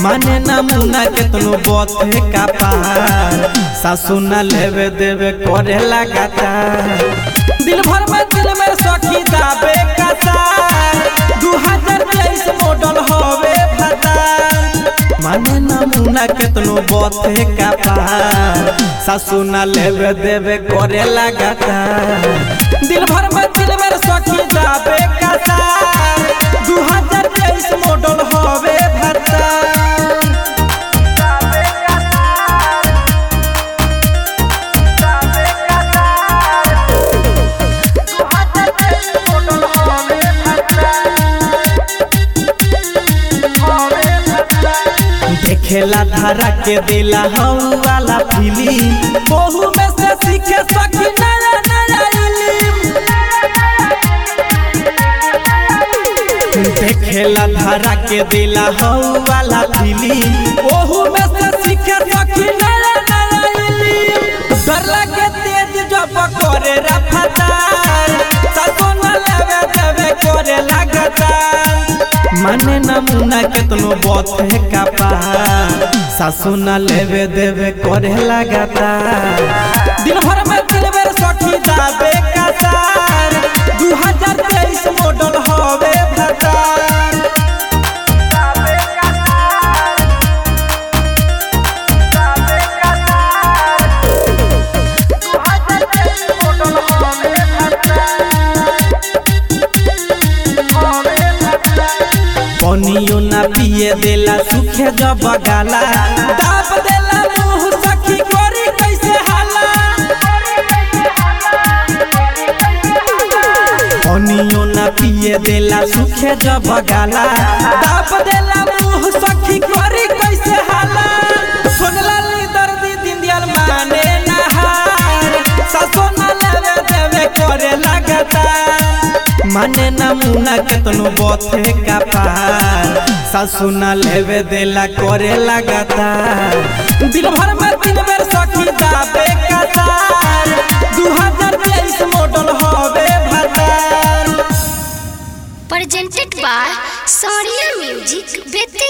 माने ना मुना केतनो बथे का पार सासू न लेवे देवे करे लगातार दिल भर में दिल में सखी दाबे कतार दू हजार तेईस मॉडल हवे भतार माने ना मुना केतनो बथे का पार सासू न लेवे देवे करे लगातार दिल भर में दिल में सखी दाबे कतार दू हजार तेईस मॉडल हवे भतार देखेला धारा के दिला हऊ वाला फिल्म ओहू में से सीखे सकी नया नया इल्म देखेला धारा के दिला हऊ वाला फिल्म ओहू में से सीखे सकी नया नया इल्म डर लगे तेज जब करे रफ्तार ससुन लगे देवे करे लगातार माने ना मुना केतनो बथे का पार सासू न लेवे देवे करे लगातार दिन भर में दिल बेर सखी दाबे कतार दू हजार तेईस मॉडल हवे भतार पनियो ना पिए देला सुखे जब गाला दाब देला मुंह सखी करी कैसे हाला पनियो ना पिए देला सुखे जब गाला दाब देला मुंह सखी करी कैसे हाला सुनला ली दर्दी दिन दियल माने नहार सासो ना लेवे देवे करे लगातार माने ना मुना केतनो बथे का पार सासू ना लेवे देला करे लगातार दिल भर में दिन बेर सखी दाबे कतार दू हजार तेईस मॉडल हवे भतार presented by Soria Music with